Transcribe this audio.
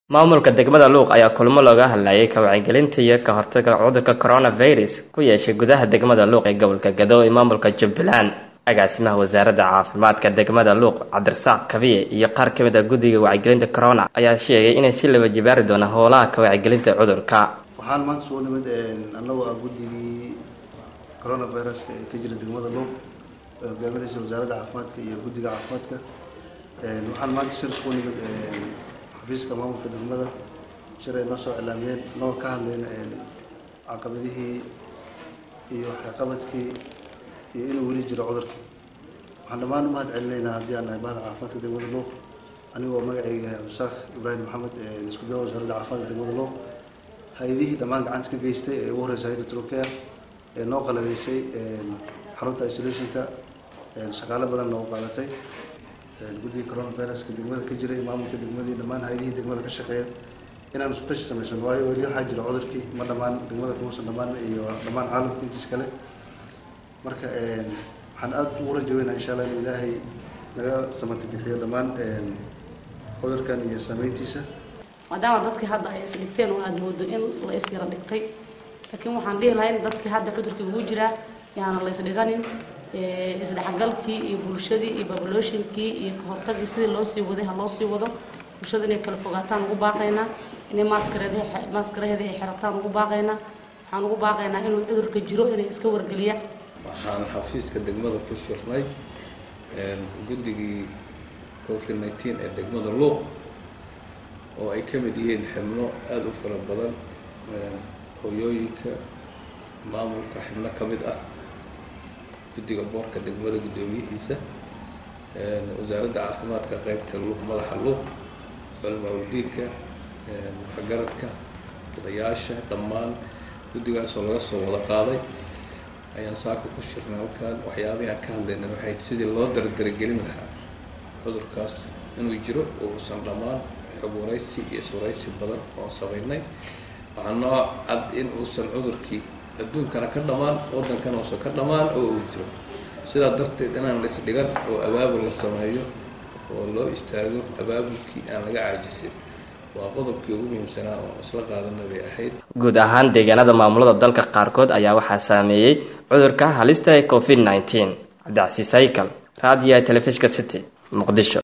maamulka degmada luuq ayaa kulmo looga hadlayay ka wacyigelinta iyo ka hortaga cudurka coronavirus ku yeeshay gudaha degmada luuq ee gobolka gado ee maamulka jubbaland agaasimaha wasaaradda caafimaadka degmada luuq cabdirasaaq kabiye iyo qaar ka mid a guddiga wacyigelinta corona ayaa sheegay inay si laba jibaari doonaan howlaha ka wacyigelinta cudurka waxaan maanta soo nimid annagu ah guddigii coronaviruska ee ka jira degmada luuq ee hogaaminaysa wasaaradda caafimaadka iyo guddiga caafimaadka waxaan maanta shir isku nimid xafiiska maamulka degmada shir ay noo soo cilaamiyeen annagoo ka hadlayna caqabadihii iyo waxqabadkii iyo inuu weli jiro cudurkii waxaan dhammaan u mahad celinaynaa haddii aan nahay bahda caafimaadka degmada luuq anigoo magacayga cabdisaaq ibraahim maxamed isku dawa wasaaradda caafimaadka degmada luuq hay-adihii dhammaan gacanta ka geystay ee ugu horeysa hay-adda turkiya ee noo qalabeysay xarunta isolationka shaqaale badan noogu qaadatay guddiga coronaviruska degmada ka jiray maamulka degmadii dhammaan hay-adihii degmada ka shaqeeya inaan isku tashi samaysan waayo weli waxaa jira cudurkii ma dhammaan degmada kamuusan dhammaan iyo dhammaan caalamka intiis kale marka waxaan aada ugu rajaweynaha insha allah inuu ilaahay naga samati bixiyo dhammaan cudurkan iyo saameyntiisa maadaama dadkii hadda ay isdhigteen oo aada moodo in la is yaro dhigtay laakiin waxaan dhihi lahayn dadkii hadda cudurkii ugu jiraa yaana la isdhiganin isdhexgalkii iyo bulshadii iyo babaloshinkii iyo kahortagii sidii loo sii waday ha loo sii wado bulshada inay kala fogaataan ugu baaqaynaa inay maaskaraheeda ay xirataan ugu baaqaynaa waxaan ugu baaqaynaa inuu cudurka jiro inay iska wargeliyaan waxaan xafiiska degmada ku shirnay guddigii covid nineteen ee degmada luuq oo ay ka mid yihiin xibno aada u fara badan hooyooyinka maamulka xibno ka mid ah guddiga boorka degmada guddoomiyihiisa wasaaradda caafimaadka qeybta luuq madaxa luuq culmaudiinka waxgaradka odayaasha dhammaan guddigaasoo laga soo wada qaaday ayaan saaka ku shirnay halkaan waxyaabihii aan ka hadlayna waxay sidii loo dardaragelin lahaa cudurkaas inuu jiro uusan dhammaan xog waraysi iyo iswaraysi badan oon samaynay waxaa noo cad in uusan cudurkii adduunkana ka dhammaan waddankana uusan ka dhammaan oo uu jiro sidaa darteed inaan la isdhigan oo abaabul la sameeyo oo loo istaago abaabulkii aan laga caajisin waa qodobkii ugu muhiimsanaa oo isla qaadana bay ahayd guud ahaan deegaanada maamulada dalka qaarkood ayaa waxaa saameeyey cudurka halista ee covid nneteen cabdicasiis haykal raadiyaha telefishka city muqdisho